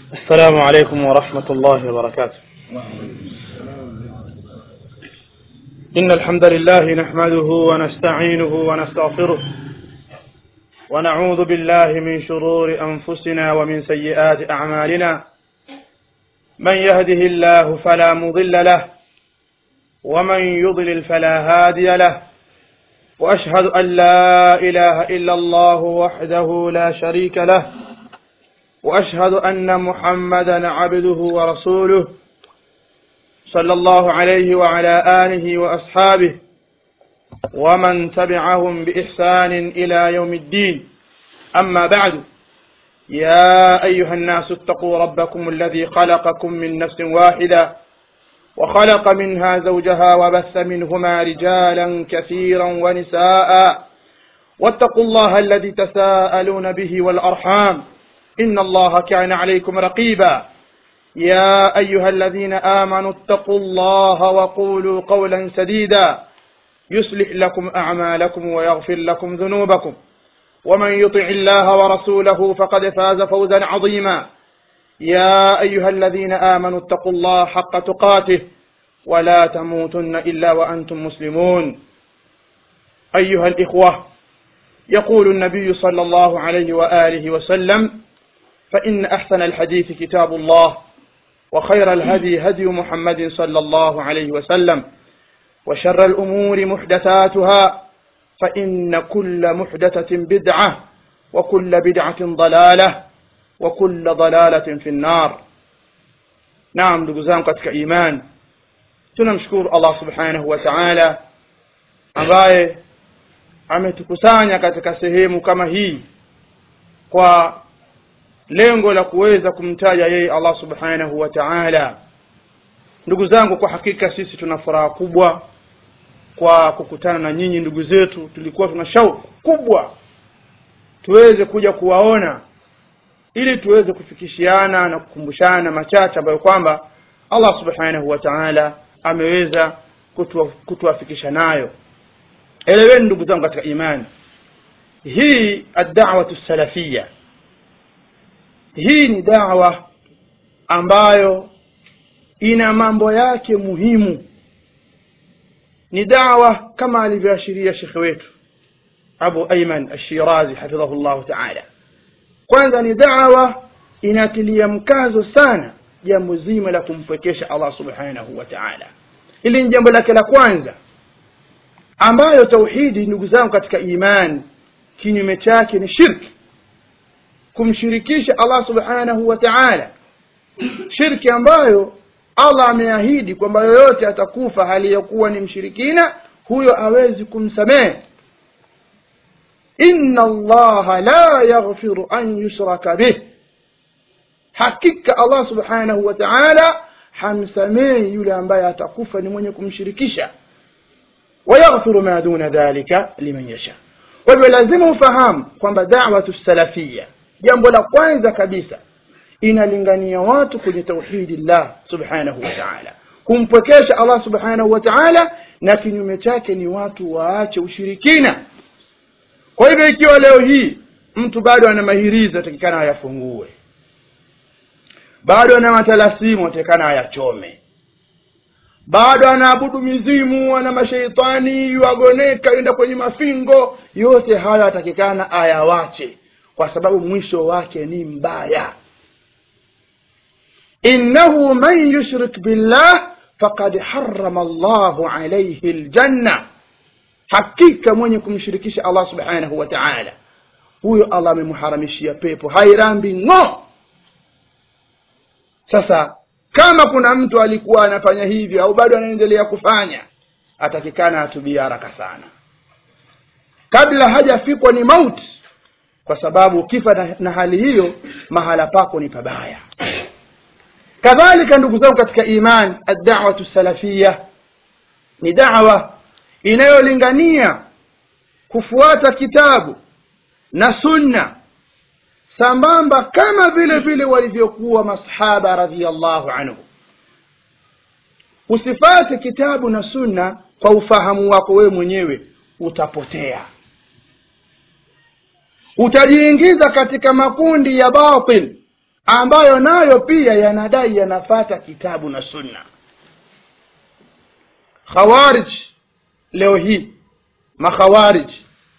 السلام عليكم ورحمة الله وبركاته إن الحمد لله نحمده ونستعينه ونستغفره ونعوذ بالله من شرور أنفسنا ومن سيئات أعمالنا من يهده الله فلا مضل له ومن يضلل فلا هادي له وأشهد أن لا إله إلا الله وحده لا شريك له وأشهد أن محمدا عبده ورسوله صلى الله عليه وعلى آله وأصحابه ومن تبعهم بإحسان إلى يوم الدين أما بعد يا أيها الناس اتقوا ربكم الذي خلقكم من نفس واحدة وخلق منها زوجها وبث منهما رجالا كثيرا ونساء واتقوا الله الذي تساءلون به والأرحام إن الله كان عليكم رقيبا يا أيها الذين آمنوا اتقوا الله وقولوا قولا سديدا يصلح لكم أعمالكم ويغفر لكم ذنوبكم ومن يطع الله ورسوله فقد فاز فوزا عظيما يا أيها الذين آمنوا اتقوا الله حق تقاته ولا تموتن إلا وأنتم مسلمون أيها الإخوة يقول النبي صلى الله عليه وآله وسلم فإن أحسن الحديث كتاب الله وخير الهدي هدي محمد صلى الله عليه وسلم وشر الأمور محدثاتها فإن كل محدثة بدعة وكل بدعة ضلالة وكل ضلالة في النار نعم لقزام قد كإيمان tunamshukuru allah subhanahu wa taala ambaye ametukusanya katika sehemu kama hii kwa lengo la kuweza kumtaja yeye allah subhanahu wa taala ndugu zangu kwa hakika sisi tuna furaha kubwa kwa kukutana na nyinyi ndugu zetu tulikuwa tuna shauku kubwa tuweze kuja kuwaona ili tuweze kufikishiana na kukumbushana machache ambayo kwamba allah subhanahu wa taala ameweza kutuwafikisha nayo eleweni ndugu zangu katika imani hii addawatu salafia hii ni dawa ambayo ina mambo yake muhimu ni dawa kama alivyoashiria shekhe wetu abu aiman ashirazi hafidhahu llahu taala kwanza ni dawa inatilia mkazo sana jambo zima la kumpwekesha allah subhanahu wa taala hili ni jambo lake la kwanza ambayo tauhidi ndugu zangu katika imani kinyume chake ni shirki kumshirikisha allah subhanahu wa taala shirki ambayo allah ameahidi kwamba yoyote atakufa hali ya kuwa ni mshirikina huyo awezi kumsamehe inna allaha la yaghfiru an yushraka bih hakika allah subhanahu wa taala hamsamehi yule ambaye atakufa ni mwenye kumshirikisha wayaghfiru ma duna dhalika liman yasha kwa hivyo lazima ufahamu kwamba dawatu salafia jambo la kwanza kabisa inalingania watu kwenye tauhidi llah subhanahu wa taala kumpwekesha allah subhanahu wa taala na kinyume chake ni watu waache ushirikina kwa hivyo ikiwa leo hii mtu bado ana mahirizi atakikana ayafungue bado ana matalasimu atakikana ayachome bado anaabudu mizimu ana masheitani yuagoneka enda kwenye mafingo yote hayo atakikana ayawache kwa sababu mwisho wake ni mbaya innahu man yushrik billah faqad harama llahu alaihi ljanna hakika mwenye kumshirikisha allah subhanahu wa taala huyo allah amemharamishia pepo hairambi ng'o sasa kama kuna mtu alikuwa anafanya hivyo au bado anaendelea kufanya atakikana atubia haraka sana kabla hajafikwa ni mauti kwa sababu ukifa na, na hali hiyo mahala pako ni pabaya kadhalika ndugu zangu katika iman addawatu salafia ni dawa inayolingania kufuata kitabu na sunna sambamba kama vile vile walivyokuwa masahaba radhiallahu anhu usifate kitabu na sunna kwa ufahamu wako wewe mwenyewe utapotea utajiingiza katika makundi ya batil ambayo nayo pia yanadai yanafata kitabu na sunna khawarij leo hii makhawarij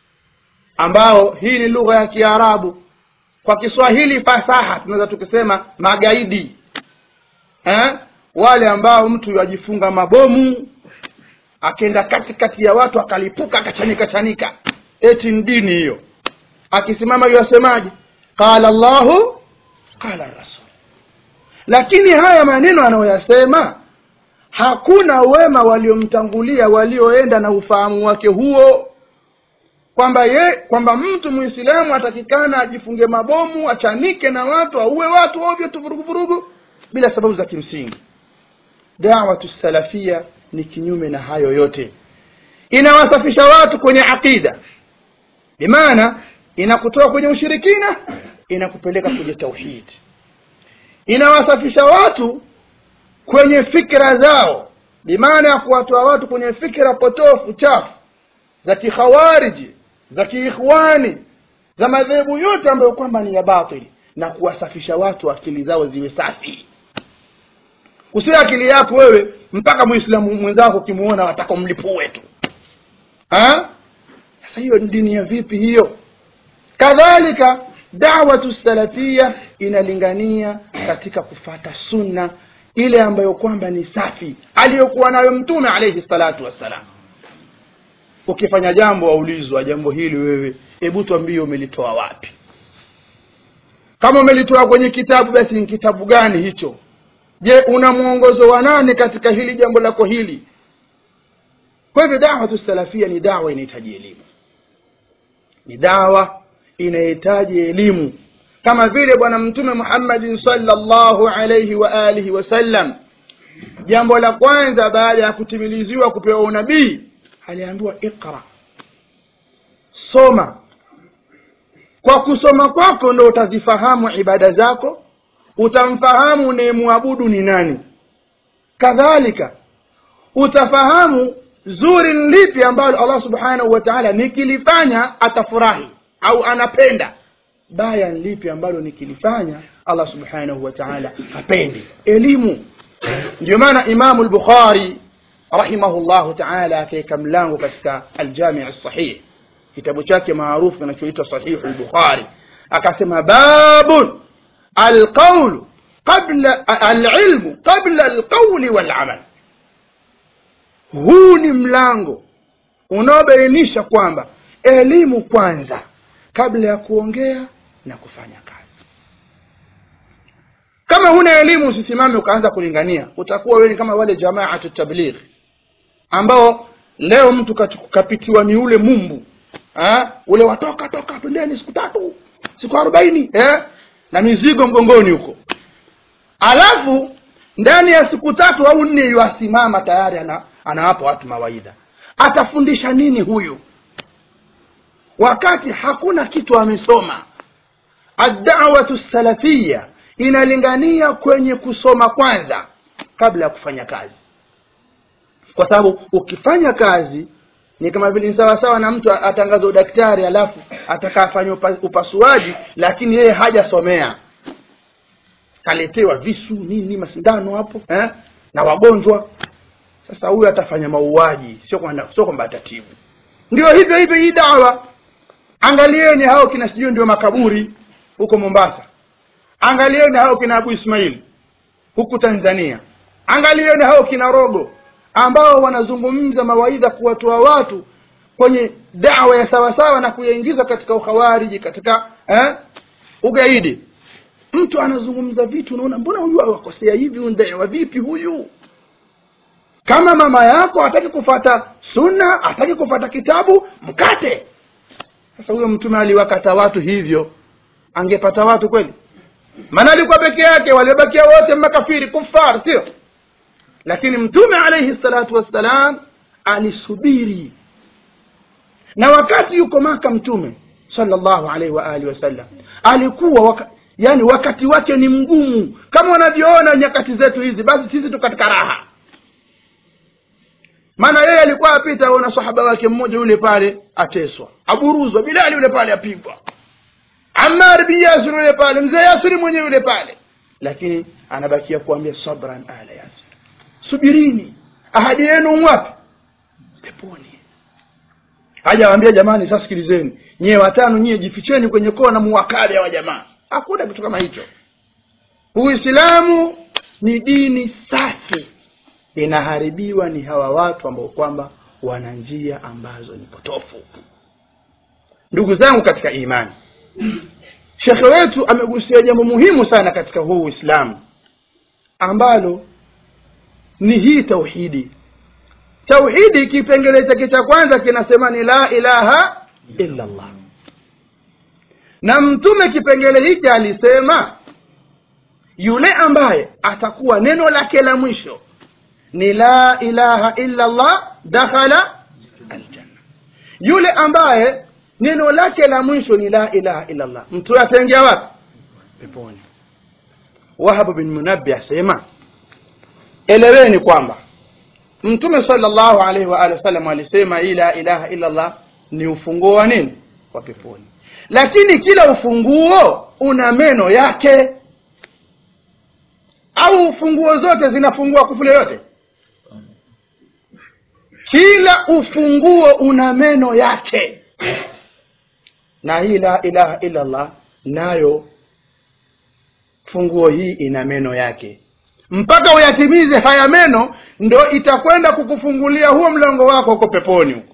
ambao hii ni lugha ya kiarabu kwa kiswahili fasaha tunaweza tukisema magaidi eh? wale ambao mtu yajifunga mabomu akenda katikati ya watu akalipuka akachanika chanika eti ni dini hiyo akisimama yasemaje qala llahu qala rasul lakini haya maneno anayoyasema hakuna wema waliomtangulia walioenda na ufahamu wake huo kwamba ye kwamba mtu muislamu atakikana ajifunge mabomu achanike na watu auwe watu ovyo tu vuruguvurugu bila sababu za kimsingi dawatu salafia ni kinyume na hayo yote inawasafisha watu kwenye aqida bimaana inakutoa kwenye ushirikina inakupeleka kwenye tauhidi inawasafisha watu kwenye fikra zao bimaana ya kuwatoa watu kwenye fikra potofu chafu za kikhawariji za kiikhwani za madhehebu yote ambayo kwamba ni ya batili na kuwasafisha watu akili zao ziwe safi usiwe akili yako wewe mpaka muislamu mwenzako ukimuona wataka umlipue tu ha? sasa hiyo dini ya vipi hiyo kadhalika dawatu salafia inalingania katika kufata sunna ile ambayo kwamba ni safi aliyokuwa nayo mtume alayhi salatu wassalam ukifanya jambo waulizwa jambo hili wewe hebu tuambie umelitoa wapi kama umelitoa kwenye kitabu basi ni kitabu gani hicho je una mwongozo wa nani katika hili jambo lako hili kwa hivyo dawatu salafia ni dawa inahitaji elimu ni dawa inahitaji elimu kama vile bwana mtume muhammadin salllahu alaihi wa alihi wasallam jambo la kwanza baada ya kutimiliziwa kupewa unabii aliambiwa iqra soma kwa kusoma kwako ndo utazifahamu ibada zako utamfahamu unayemwabudu ni nani kadhalika utafahamu zuri ni lipi ambalo allah subhanahu wa taala nikilifanya atafurahi au anapenda baya ni lipi ambalo nikilifanya allah subhanahu wa taala hapendi elimu ndio maana imamu lbukhari rahimahullahu taala akaweka mlango katika aljamii sahih kitabu chake maarufu kinachoitwa sahihu lbukhari akasema babun alqaulu qabla alilmu qabla alqauli walamal huu ni mlango unaobainisha kwamba elimu kwanza kabla ya kuongea na kufanya kazi kama huna elimu usisimame ukaanza kulingania utakuwa wewe kama wale jamaatu tabligh ambao leo mtu kapitiwa ni ule mumbu ha? ule watoka toka twendeni siku tatu siku arobaini eh? na mizigo mgongoni huko alafu ndani ya siku tatu au nne yuasimama tayari ana, anawapa watu mawaidha atafundisha nini huyu wakati hakuna kitu amesoma addawatu salafia inalingania kwenye kusoma kwanza kabla ya kufanya kazi kwa sababu ukifanya kazi ni kama vile ni sawasawa na mtu atangaza udaktari alafu atakafanya upasuaji lakini yeye hajasomea kaletewa visu nini masindano hapo eh? na wagonjwa sasa huyu atafanya mauaji sio kwamba sio kwamba atatibu ndio hivyo hivyo hii dawa angalieni hao kina sijui ndio makaburi huko mombasa angalieni hao kina abu ismaili huku tanzania angalieni hao kina rogo ambao wanazungumza mawaidha kuwatoa watu kwenye dawa ya sawasawa na kuyaingiza katika ukhawariji katika eh, ugaidi mtu anazungumza vitu unaona mbona huyu awakosea hivi undawa vipi huyu kama mama yako hataki kufata sunna hataki kufata kitabu mkate sasa huyo mtume aliwakata watu hivyo angepata watu kweli maana alikuwa peke yake waliobakia wote makafiri kufar sio lakini mtume alaihi salatu wassalam alisubiri na wakati yuko maka mtume sallallahu alaihi wa alihi wasallam alikuwa waka, yani wakati wake ni mgumu kama unavyoona nyakati zetu hizi basi sisi tu katika raha maana yeye alikuwa apita aona sahaba wake mmoja yule pale ateswa aburuzwa bilali yule pale apigwa amar bin yasir yule pale mzee yasiri mwenyewe yule pale lakini anabakia kuambia sabran ala yasir subirini ahadi yenu wapi peponi hajawaambia jamani sasa sikilizeni nyie watano nyie jificheni kwenye kona muwakale wa jamaa hakuna kitu kama hicho uislamu ni dini safi inaharibiwa ni hawa watu ambao kwamba wana njia ambazo ni potofu ndugu zangu katika imani shekhe wetu amegusia jambo muhimu sana katika huu uislamu ambalo ni hii tauhidi tauhidi kipengele chake cha kwanza kinasema ni la ilaha illa allah na mtume kipengele hiki alisema yule ambaye atakuwa neno lake la mwisho ni la ilaha illa allah dakhala aljanna yule ambaye neno lake la mwisho ni la ilaha illa allah mtu ataingia wapi peponi wahab bin munabbi asema eleweni kwamba mtume sallallahu alaihi wa alihi wasallam alisema hii la ilaha illa allah ni ufunguo wa nini wa peponi lakini kila ufunguo una meno yake au funguo zote zinafungua kufule yote kila ufunguo una meno yake na hii la ilaha illa allah nayo funguo hii ina meno yake mpaka uyatimize haya meno ndo itakwenda kukufungulia huo mlango wako huko peponi huko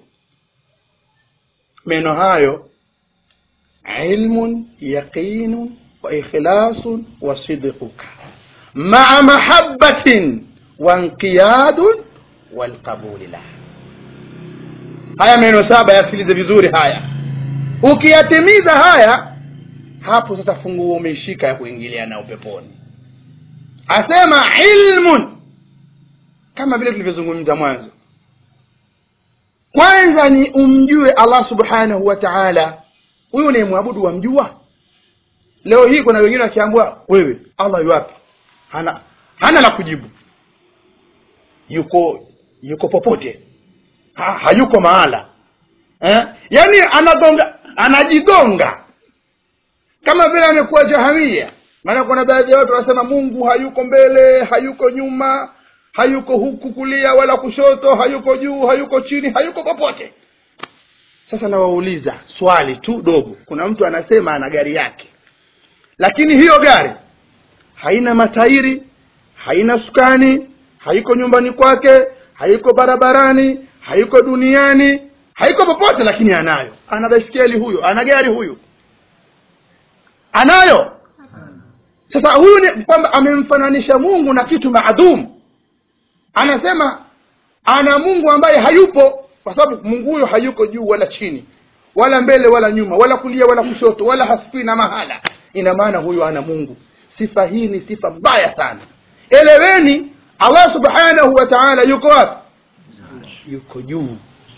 meno hayo ilmun yaqinun wa ikhlasun wa sidquka maa mahabbatin wa nqiyadun walqabuli lah haya meno saba yasikilize vizuri haya ukiyatimiza haya hapo sasa funguo umeishika ya kuingilia nao peponi asema ilmun kama vile tulivyozungumza mwanzo kwanza ni umjue allah subhanahu wa taala huyu unayemwabudu wamjua leo hii kuna wengine wakiambua wewe allah yuwapi hana hana la kujibu yuko yuko popote ha, hayuko mahala eh? yaani anagonga anajigonga kama vile amekuwa jahamia maana kuna baadhi ya watu wanasema mungu hayuko mbele hayuko nyuma hayuko huku kulia wala kushoto hayuko juu hayuko chini hayuko popote sasa nawauliza swali tu dogo kuna mtu anasema ana gari yake lakini hiyo gari haina matairi haina sukani haiko nyumbani kwake haiko barabarani haiko duniani haiko popote lakini anayo ana baiskeli huyo ana gari huyu anayo sasa huyu ni kwamba amemfananisha mungu na kitu maadhum anasema ana mungu ambaye hayupo kwa sababu mungu huyo hayuko juu wala chini wala mbele wala nyuma wala kulia wala kushoto wala hasikii na mahala ina maana huyo ana mungu sifa hii ni sifa mbaya sana eleweni allah subhanahu wa taala yuko wapi yuko juu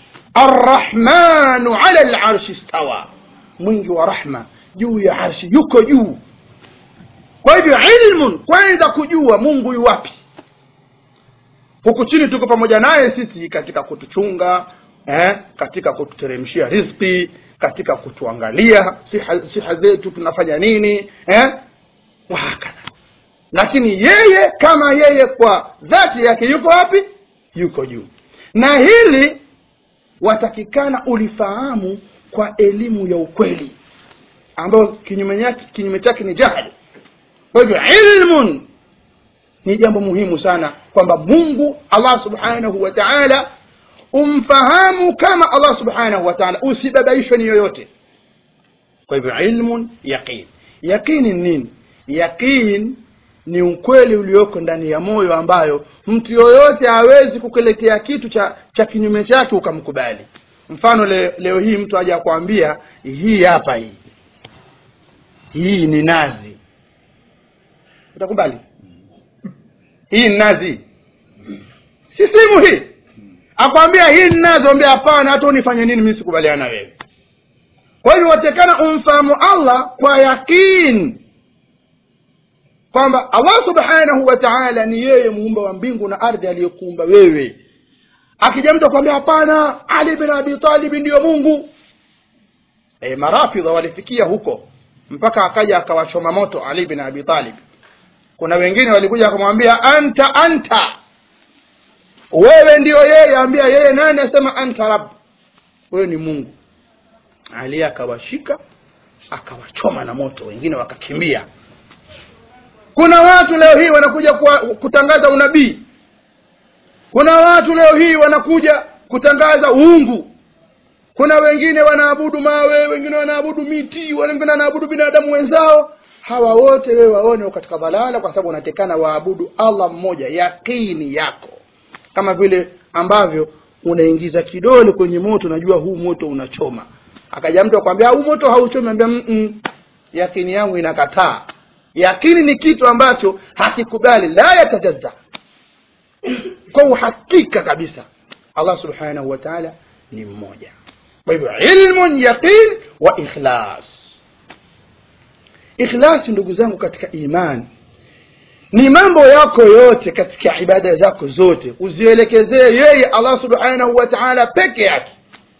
arrahmanu ala larshi stawa mwingi wa rahma juu ya arshi yuko juu kwa hivyo ilmun kwanza kujua mungu yu wapi huku chini tuko pamoja naye sisi katika kutuchunga eh, katika kututeremshia rizki katika kutuangalia siha, siha zetu tunafanya nini eh? wahakadha lakini yeye kama yeye kwa dhati yake yuko wapi yuko juu na hili watakikana ulifahamu kwa elimu ya ukweli ambayo kinyume yake kinyume chake ni jahili kwa hivyo ilmun ni jambo muhimu sana kwamba mungu allah subhanahu wa taala umfahamu kama allah subhanahu wa taala usibabaishwe ni yoyote kwa hivyo ilmun yaqin yaqini ni nini yaqin ni ukweli ulioko ndani ya moyo ambayo mtu yoyote hawezi kukuletea kitu cha cha kinyume chake ukamkubali mfano le, leo hii mtu aja kuambia hii hapa hii hii ni nazi utakubali hii ni nazi si simu hii akwambia hii ni nazi ambia hapana hata unifanye nini mi sikubaliana wewe kwa hivyo watekana umfahamu allah kwa yaqini kwamba allah subhanahu wa taala ni yeye muumba wa mbingu na ardhi aliyekuumba wewe akija mtu akwambia hapana ali bin abi talibi ndiyo mungu e, marafidha walifikia huko mpaka akaja akawachoma moto ali bin abi talib kuna wengine walikuja wakamwambia anta anta wewe ndio yeye ambia yeye nani asema anta rab wewe ni mungu ali akawashika akawachoma na moto wengine wakakimbia kuna watu leo hii wanakuja kwa, kutangaza unabii kuna watu leo hii wanakuja kutangaza uungu kuna wengine wanaabudu mawe wengine wanaabudu miti wengine wanaabudu binadamu wenzao hawa wote wewe waone katika dhalala kwa sababu unatekana waabudu allah mmoja yaqini yako kama vile ambavyo unaingiza kidole kwenye moto unajua huu moto unachoma akaja mtu akwambia huu moto hauchomi ambia mm yakini yangu inakataa yakini ni kitu ambacho hakikubali la yatajazza kwa uhakika kabisa allah subhanahu wa taala ni mmoja kwa hivyo ilmun yaqin wa ikhlas ikhlasi ndugu zangu katika imani ni mambo yako yote katika ibada zako zote uzielekezee yeye allah subhanahu wa taala peke yake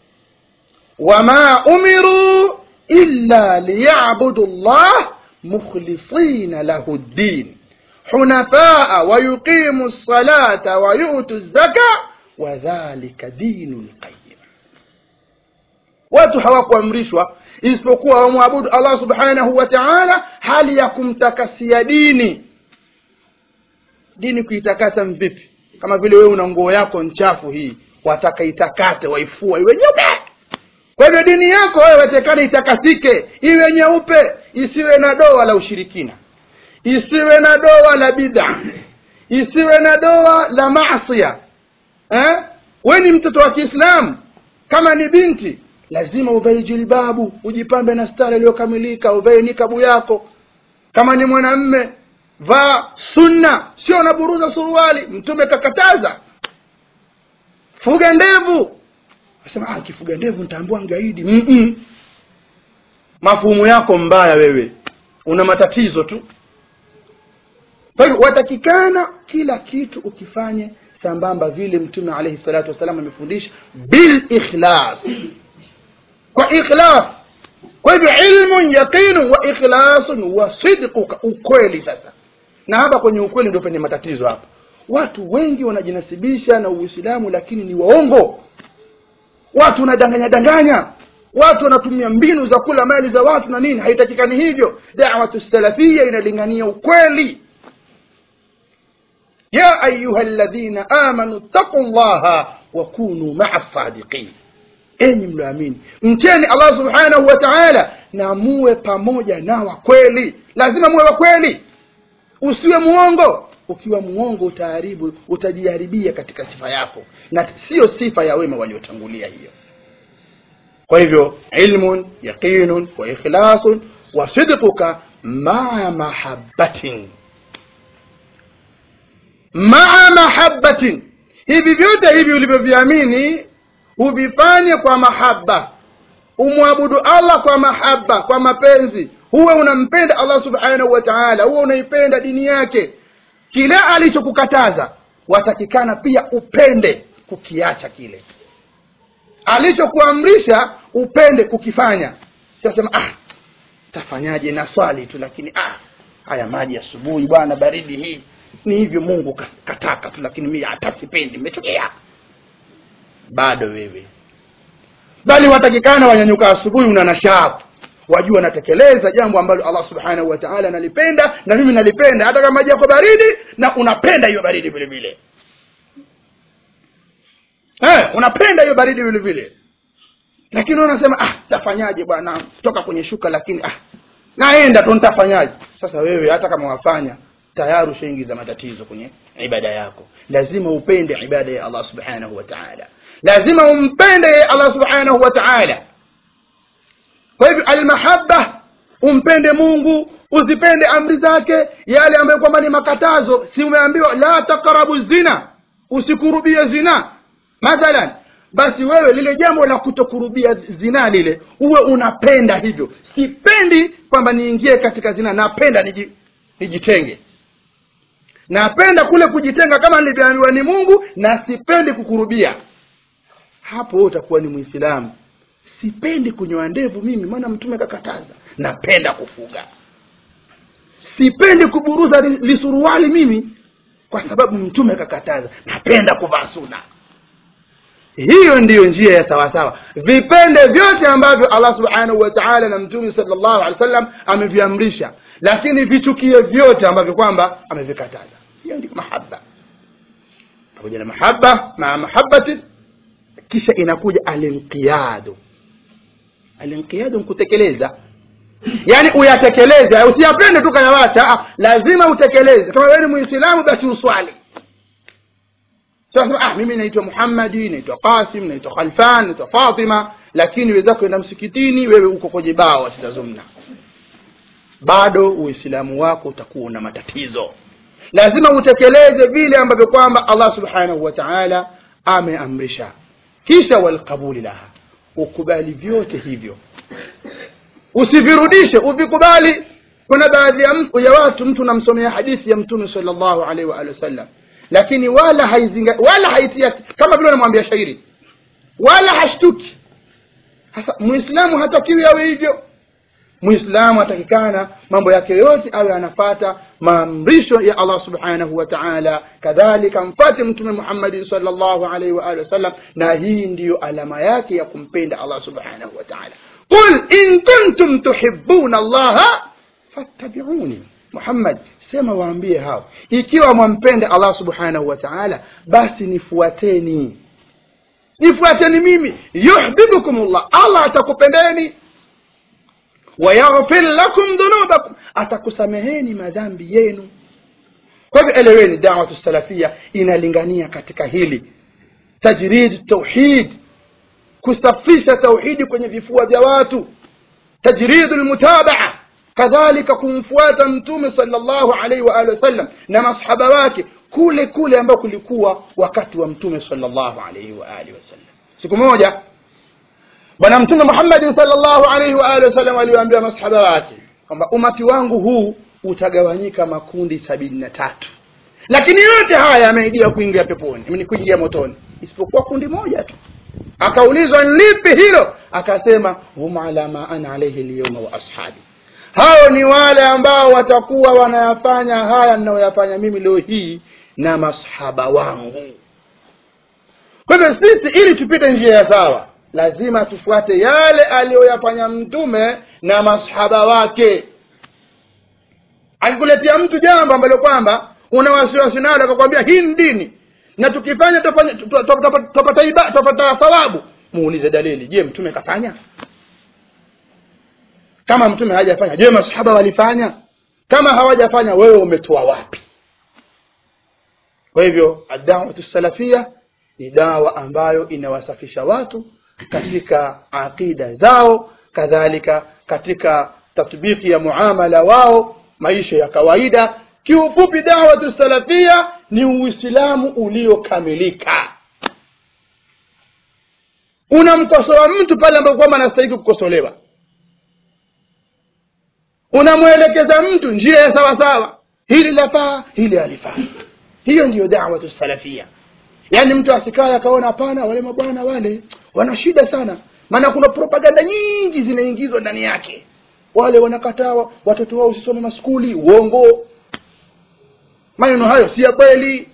wama umiru illa liyabudu llah mukhlisina lahu ddin hunafaa wayuqimu lsalata wayutu zaka wadhalika dinu lqayim watu hawakuamrishwa isipokuwa wamwabudu allah subhanahu wa taala hali ya kumtakasia dini dini kuitakasa mvipi kama vile wewe una nguo yako nchafu hii wataka itakate waifua iwe nyeupe kwa hivyo dini yako wewe watekana itakasike iwe nyeupe isiwe na doa la ushirikina isiwe na doa la bid'a isiwe na doa la masia eh? we ni mtoto wa kiislamu kama ni binti lazima uvae jilbabu ujipambe na stara iliyokamilika uvae nikabu yako kama ni mwanamme vaa sunna sio unaburuza suruali mtume kakataza fuga ndevu asema ah, kifuga ndevu nitaambua ngaidi Mm-mm. mafumu yako mbaya wewe una matatizo tu kwa hivyo watakikana kila kitu ukifanye sambamba vile mtume alaihi salatu wassalam amefundisha bil ikhlas kwa ikhlas kwa hivyo ilmun yaqinu wa ikhlasun wa sidquka ukweli sasa na hapa kwenye ukweli ndio penye matatizo hapa watu wengi wanajinasibisha na uislamu lakini ni waongo watu wanadanganya danganya watu wanatumia mbinu za kula mali za watu na nini haitakikani hivyo dawatu salafia inalingania ukweli ya ayuha ladhina amanu ttaqu llaha wakunu maa sadiqin enyi mlioamini mcheni allah subhanahu wa taala na muwe pamoja na wakweli lazima muwe wakweli usiwe muongo ukiwa muongo utaharibu utajiharibia katika sifa yako na siyo sifa ya wema waliotangulia hiyo kwa hivyo ilmun yaqinun wa ikhlasun wa sidquka maa mahabbatin maa mahabbatin hivi vyote hivi ulivyoviamini uvifanye kwa mahaba umwabudu allah kwa mahaba kwa mapenzi huwe unampenda allah subhanahu wa taala huwe unaipenda dini yake kile alichokukataza watakikana pia upende kukiacha kile alichokuamrisha upende kukifanya sasema ah tafanyaje na swali tu lakini ah haya maji asubuhi bwana baridi hii ni hivyo mungu kataka tu lakini mi hata sipendi nimechukia bado wewe bali watakikana wanyanyuka asubuhi una nashati wajua natekeleza jambo ambalo allah subhanahu wa taala analipenda na mimi nalipenda hata kama maji yako baridi na unapenda hiyo baridi vile vile eh, unapenda hiyo baridi vile vile lakini unasema ah tafanyaje bwana toka kwenye shuka lakini ah naenda tu nitafanyaje sasa wewe hata kama wafanya tayari ushaingiza matatizo kwenye ibada yako lazima upende ibada ya allah subhanahu wa taala lazima umpende allah subhanahu wa taala kwa hivyo almahaba umpende mungu uzipende amri zake yale ambayo kwamba ni makatazo si umeambiwa la taqrabu zina usikurubie zina mathalan basi wewe lile jambo la kutokurubia zina lile uwe unapenda hivyo sipendi kwamba niingie katika zina napenda niji, nijitenge napenda kule kujitenga kama nilivyoambiwa ni mungu na sipendi kukurubia hapo wewe utakuwa ni mwislamu sipendi kunyoa ndevu mimi maana mtume kakataza napenda kufuga sipendi kuburuza li- lisuruali mimi kwa sababu mtume kakataza napenda kuvaa suna hiyo ndiyo njia ya sawasawa vipende vyote ambavyo allah subhanahu wa taala na mtume salllahu alehi wa sallam ameviamrisha lakini vichukie vyote ambavyo kwamba amevikataza hiyo ndio mahaba pamoja na mahaba maa mahabati kisha inakuja alinqiyadu alinqiyadu nkutekeleza yaani uyatekeleze usiyapende tu kayawacha ah, lazima utekeleze kama wewe ni muislamu basi uswali sasa ah mimi naitwa muhammadi naitwa qasim naitwa khalfan naitwa fatima lakini wenzako enda msikitini wewe uko kwenye bao watitazumna bado uislamu wako utakuwa una matatizo lazima utekeleze vile ambavyo kwamba allah subhanahu wa taala ameamrisha kisha walqabuli laha ukubali vyote hivyo usivirudishe uvikubali kuna baadhi ya, mtu, ya watu mtu namsomea hadithi ya mtume salllahu alaihi waalihi wasallam lakini wala haizinga, wala haitia kama vile unamwambia shairi wala hashtuki sasa muislamu hatakiwi awe hivyo muislamu atakikana mambo yake yote awe anafata maamrisho ya allah subhanahu wa taala kadhalika mfate mtume muhammadin salllahu alaihi waalihi wasallam na hii ndiyo alama yake ya kumpenda allah subhanahu wa taala qul in kuntum tuhibuna allaha fattabiuni muhammad sema waambie hao ikiwa mwampenda allah subhanahu wa taala basi nifuateni nifuateni mimi yuhbibukum llah allah atakupendeni wayaghfir lakum dhunubakum atakusameheni madhambi yenu kwa hivyo eleweni dawatu salafia inalingania katika hili tajrid tauhid kusafisha tauhidi kwenye vifua vya watu tajridu lmutabaa kadhalika kumfuata mtume salllahu alaihi waalihi wasallam na masahaba wake kule kule ambao kulikuwa wakati wa mtume salllahu alaihi waalihi wasallam siku moja bwana mtume muhammadin salllahu alaihi waalihi wasallam aliwaambia masahaba wake kwamba umati wangu huu utagawanyika makundi sabini na tatu lakini yote haya yameidia kuingia peponi ni kuingia motoni isipokuwa kundi moja tu akaulizwa lipi hilo akasema hum ala ma ana alaihi lyauma wa ashabi hao ni wale ambao watakuwa wanayafanya haya ninayoyafanya mimi leo hii na masahaba wangu kwa hivyo sisi ili tupite njia ya sawa lazima tufuate yale aliyoyafanya mtume na masahaba wake akikuletea mtu jambo ambalo kwamba una wasiwasi nalo akakwambia hii ni dini na tukifanya tupata thawabu muulize dalili je mtume kafanya kama mtume hajafanya je masahaba walifanya kama hawajafanya wewe umetoa wapi kwa hivyo adawatu salafia ni dawa ambayo inawasafisha watu katika aqida zao kadhalika katika tatbiki ya muamala wao maisha ya kawaida kiufupi dawatu salafia ni uislamu uliokamilika unamkosoa mtu pale ambapo kwamba anastahiki kukosolewa unamwelekeza mtu njia ya sawasawa hili lafaa hili halifaa hiyo ndiyo dawatu salafia yaani mtu asikaye akaona hapana wale mabwana wale wana shida sana maana kuna propaganda nyingi zinaingizwa ndani yake wale wanakataa watoto wao usisome maskuli uongo maneno hayo si ya kweli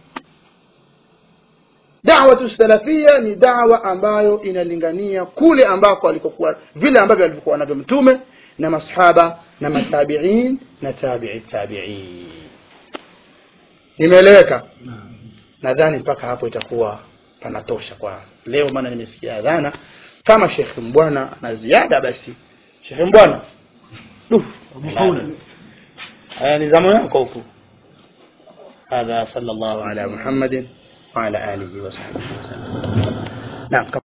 dawatu salafia ni dawa ambayo inalingania kule ambako alikokuwa vile ambavyo alivyokuwa navyo mtume na masahaba na matabiin na tabii tabiin nimeeleweka nadhani mpaka hapo itakuwa panatosha kwa leo maana nimesikia adhana kama shekhe mbwana na ziada basi shekhe mbwana haya ni zamu yako huku هذا صلى الله على محمد وعلى آله وصحبه وسلم نعم